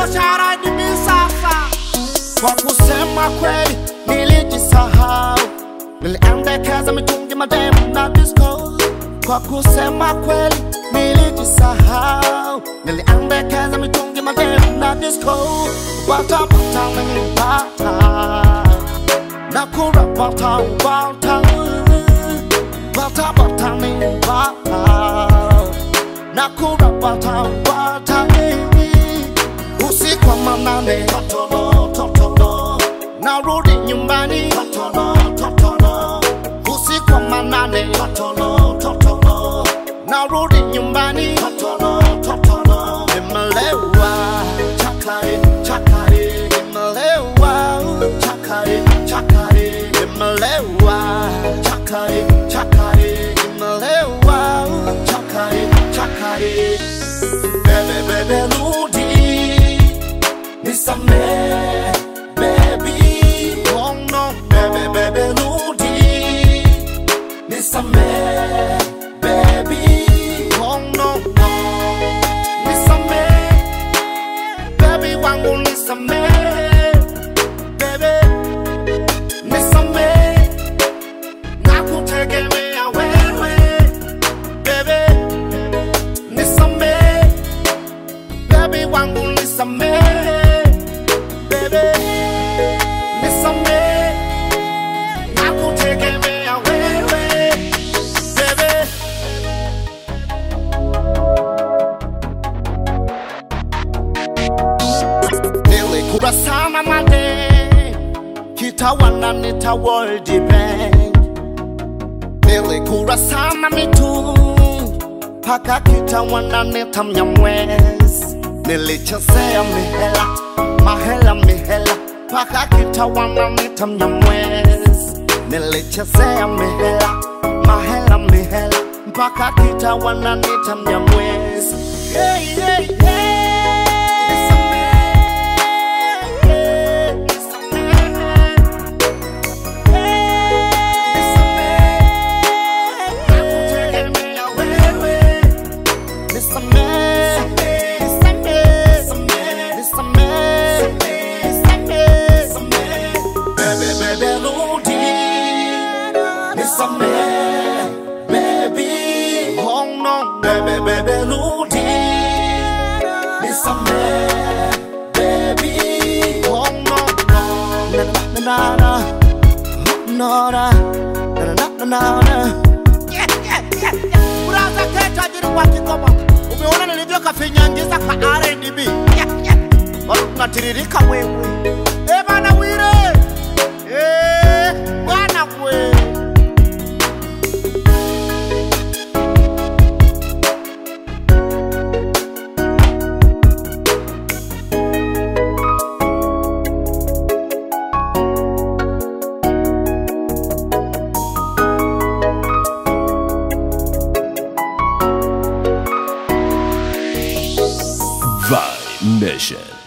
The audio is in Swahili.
shara ni misafa kwa kusema kweli nilijisahau niliendekeza mitungi mademu na disco kwa kusema kweli nilijisahau niliendekeza mitungi mademu na disco watapata nilipata na kurapata ubata watapata nilipata na kurapata ubata usiku wa manane totono totono narudi nyumbani totono totono usiku wa manane totono totono narudi nyumbani totono totono nimelewa chakari chakari nimelewa chakari chakari nimelewa chakari chakari nimelewa chakari chakari bebe bebe rudi nisamee baby oh no bebe bebe rudi nisamee baby oh no no nisamee baby wangu nisamee baby nisamee nakutegemea wewe baby nisamee baby wangu nisamee baby nisamee nakutegemea wewe baby nilikura sana made kitawananita world bank nilikura sana mitu paka kitawananita mnyamwezi nilichezea mihela mahela mihela paka kitawananita mnyamwezi nilichezea mihela mahela mihela mpaka kitawananita mnyamwezi hey, hey, hey. Baby, oh no, baby, baby, Rudy. Nisamee, baby. Oh no, no, na na na na na na na na na na. Yeah, yeah, yeah, yeah. Uraza ke tajiri wa Kigoma, umeona nilivyokafinyangiza ka R&B. Yeah, yeah. Bado tunatiririka wewe. Eh bana Wire, eh bwana wewe. Vibe Mission.